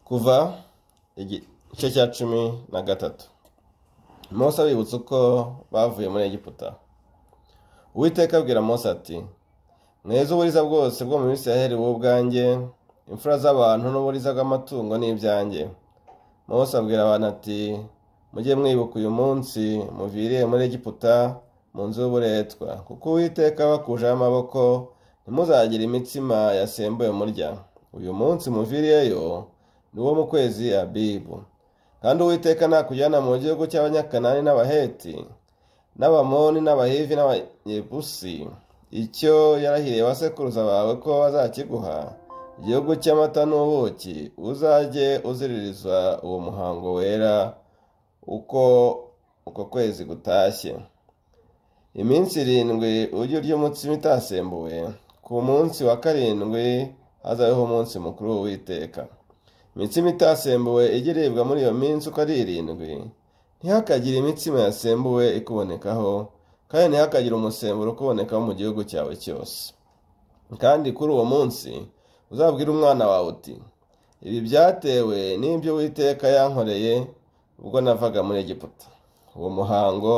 kuva igice cya cumi na gatatu Mose abibutsa uko bavuye muri egiputa uwiteka abwira Mose ati mweze uburiza bwose bwo mu Isiraheli wowe ubwanjye imfura z'abantu n'uburiza bw'amatungo n'ibyanjye Mose abwira abantu ati mujye mwibuka uyu munsi muviriye muri egiputa mu nzu y'uburetwa kuko uwiteka bakujeho amaboko ntimuzagire imitsima yasembuye murya uyu munsi muviriyeyo ni wo mu kwezi abibu kandi uwiteka nakujyana mu gihugu cy'abanyakanani n'abaheti n'abamoni n'abahivi n'abanyebusi icyo yarahiriye abasekuruza bawe ko bazakiguha igihugu cy'amata n'ubuki uzajye uziririza uwo muhango wera uko uko kwezi gutashye iminsi irindwi ujye urya umutsima itasembuwe ku munsi wa karindwi hazabeho umunsi mukuru w'uwiteka imitsima itasembuwe iribwa muri iyo minsi uko ari irindwi ntihakagire imitsima yasembuwe ikubonekaho kandi ntihakagire umusemburo ukubonekaho mu gihugu cyawe cyose kandi kuri uwo munsi uzabwire umwana wawe uti ibi byatewe n'ibyo witeka yankoreye ubwo navaga muri egiputa uwo muhango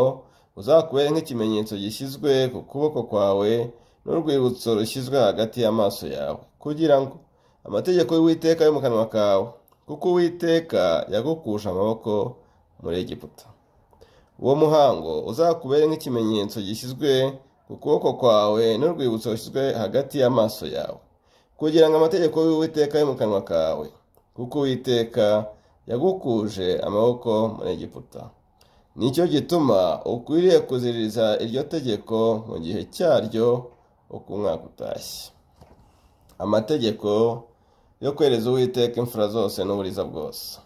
uzakubere nk'ikimenyetso gishyizwe ku kuboko kwawe n'urwibutso rushyizwe hagati y'amaso yawe kugira ngo amategeko y'uwiteka yo mu kanwa kawe kuko uwiteka yagukusha amaboko muri egiputa uwo muhango uzakubere nk'ikimenyetso gishyizwe ku kuboko kwawe n'urwibutso rushyizwe hagati y'amaso yawe kugira ngo amategeko y'uwiteka yo mu kanwa kawe kuko uwiteka yagukuje amaboko muri egiputa nicyo gituma ukwiriye kuziririza iryo tegeko mu gihe cyaryo uko umwaka utashye amategeko yo kwereza uwiteka imfura zose n'uburiza bwose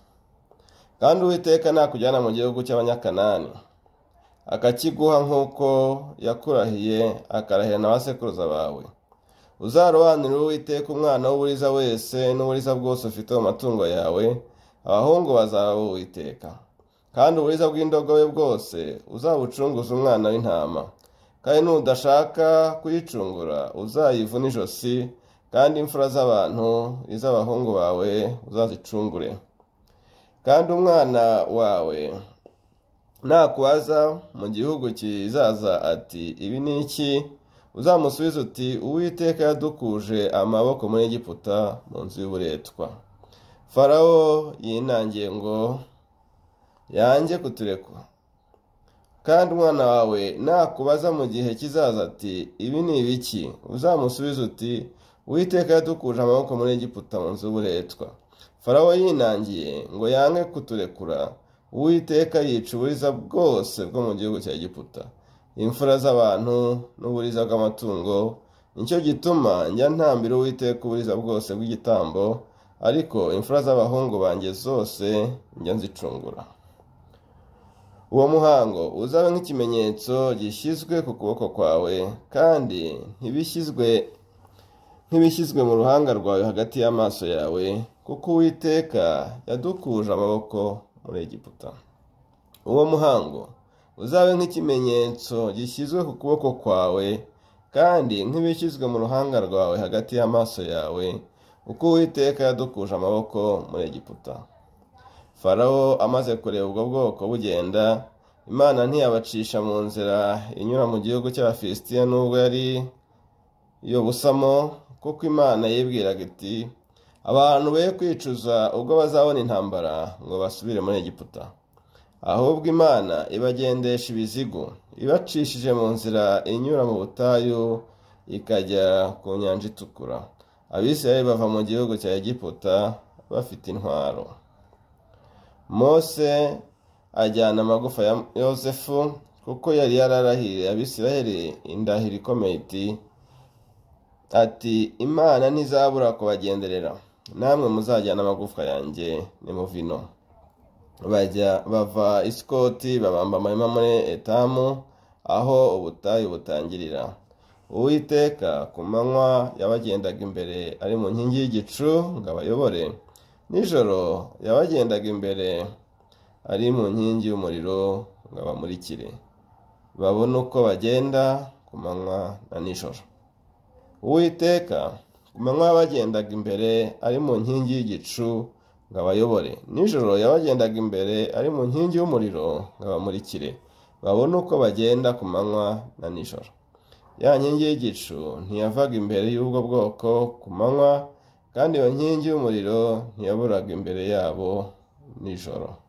kandi uwiteka nakujyana mu gihugu cy'abanyakanani akakiguha nk'uko yakurahiye akarahira na basekuruza bawe uzarobanura uwiteka umwana w'uburiza wese n'uburiza bwose ufite mu matungo yawe abahungu bazaba uwiteka kandi uburiza bw'indogobe bwose uzabucunguza umwana w'intama kandi nudashaka kuyicungura uzayivuna ijosi kandi imfura z'abantu iz'abahungu bawe uzazicungure kandi umwana wawe nakubaza mu gihugu kizaza ati ibi ni iki uzamusubiza uti uwiteka yadukuje amaboko muri egiputa mu nzu y'uburetwa farawo yinangiye ngo yanjye kuturekwa kandi umwana wawe nakubaza mu gihe kizaza ati ibi ni ibiki uzamusubiza uti uwiteka yadukuje amaboko muri egiputa mu nzu y'uburetwa farawo yinangiye ngo yange kuturekura uwiteka yica uburiza bwose bwo mu gihugu cya egiputa imfura z'abantu n'uburiza bw'amatungo nicyo gituma njya ntambira uwiteka uburiza bwose bw'igitambo ariko imfura z'abahungu banjye zose njya nzicungura uwo muhango uzaba nk'ikimenyetso gishyizwe ku kuboko kwawe kandi ntibishyizwe nk'ibishyizwe mu ruhanga rwawe hagati y'amaso yawe kuko uwiteka yadukuje amaboko muri egiputa uwo muhango uzabe nk'ikimenyetso gishyizwe ku kuboko kwawe kandi nk'ibishyizwe mu ruhanga rwawe hagati y'amaso yawe uko uwiteka yadukuje amaboko muri egiputa farawo amaze kureba ubwo bwoko bugenda imana ntiyabacisha mu nzira inyura mu gihugu cy'abafilisitiya n'ubwo yari yobusamo kuko imana yibwiraga iti abantu be kwicuza ubwo bazabona intambara ngo basubire muri egiputa ahubwo imana ibagendesha ibizigu ibacishije mu nzira inyura mu butayu ikajya ku nyanja itukura abisirayeli bava mu gihugu cya egiputa bafite intwaro mose ajyana amagufa ya yosefu kuko yari yararahiriye abisirayeli indahiro ikomeye iti ati imana ntizabura kubagenderera namwe muzajyana amagufwa yanjye ni muvino bajya bava isikoti babamba amahema muri etamu aho ubutayu butangirira uwiteka ku manywa yabagendaga imbere ari mu nkingi y'igicu ngo abayobore nijoro yabagendaga imbere ari mu nkingi y'umuriro ngo abamurikire babone uko bagenda ku manywa na nijoro uwiteka ku manywa yabagendaga imbere ari mu nkingi y'igicu ngo abayobore nijoro yabagendaga imbere ari mu nkingi y'umuriro ngo abamurikire babone uko bagenda ku manywa na nijoro ya nkingi y'igicu ntiyavaga imbere y'ubwo bwoko ku manywa kandi iyo nkingi y'umuriro ntiyaburaga imbere yabo nijoro